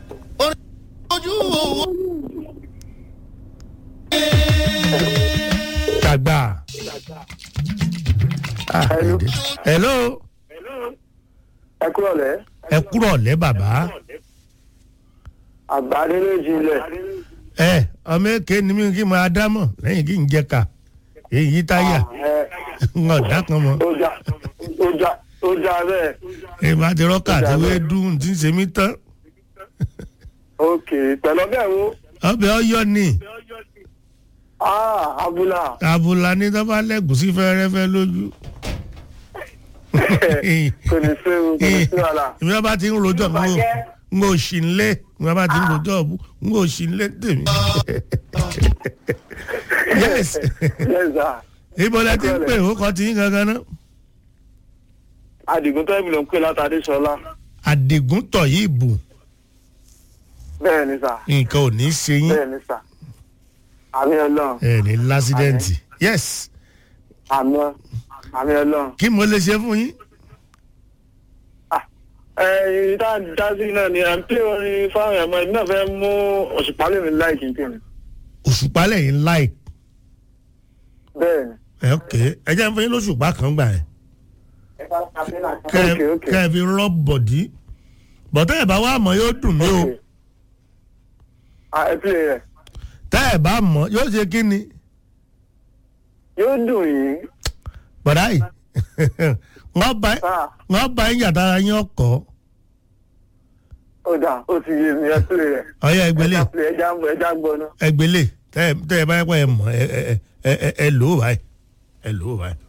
ojú tàgbà. Ah, Hello. hello ẹ kúrò lẹ́ ẹ kúrọ̀ lẹ́ bàbá. àgbà nínú ìjìnlẹ̀ ẹ ọmọ èké ni mí kí n máa dámọ̀ lẹ́yìn kí n jẹ ká èyí táyà ń ọ̀dà kan mọ́. ó já ó já ó já bẹ́ẹ̀ èyí bá ti rọ́kà tí wọ́n dùn tí ń ṣe mí tán. ok pẹ̀lú ọbẹ̀ wo ọbẹ̀ ọyọ ni ah abúlà abúlá ní tó bá lẹ́gùsí fẹ́rẹ́fẹ́ lójú. kò ní sí o kò ní sí wàhálà ìmọ̀ bá ti ń rojọ́ mi ń ń ò sí nlé ìmọ̀ bá ti ń rojọ́ ọ̀bù ń ò sí nlé tèmi. yes yes sir ibo lẹ ti ń pè ó kọ́ ti yín gangan náà. adigun tó ẹ̀mí ló ń pè látàdé sọlá àdìgún tọ̀ yìí bù bẹ́ẹ̀ ni sà nǹkan ò ní í ṣe yín bẹ́ẹ̀ ni sà àmì ọlọ́run ẹ ní lásídẹ́ǹtì yes àmì àmì ọlọ́run kí mo lè ṣe fún yín. ẹ̀yin tá a dá sí náà ni à ń pè orin fáwọn ẹ̀mọ́ ẹ̀mí náà fẹ́ mú òṣùpá lèmi láìkí n tèmi òṣùpá lẹ́yìn like bẹ́ẹ̀ ni. ẹ ok ẹ jẹ́ fún yín lóṣùpá kan gbà ẹ̀ kẹ́ ẹ- ok ok kẹ́ ẹ fi rub bọ̀dí bọ̀tẹ́ ẹ̀ bá wà mọ́ yóò dùn mí o ah ẹ pè rẹ̀ tẹ́ ẹ̀ bá mọ́ yóò ṣe kí ni yóò dùn yín bọ̀dá yìí wọ́n bá sáà wọ́n bá yín yàtara yín ọkọ̀ ó dà ó ti yé mi ẹ pè rẹ̀ ọ̀yọ́ ẹgbẹ́lẹ̀ ẹja pè ẹja ń bọ̀ ẹja ń gbọ́ náà. ẹgbẹ́lẹ̀ tẹ́ ẹ tẹ́ ẹ bá yẹ kó ẹ mọ̀ ẹ ẹ ẹ ẹ ẹ lò ó báyìí ẹ lò ó báyìí.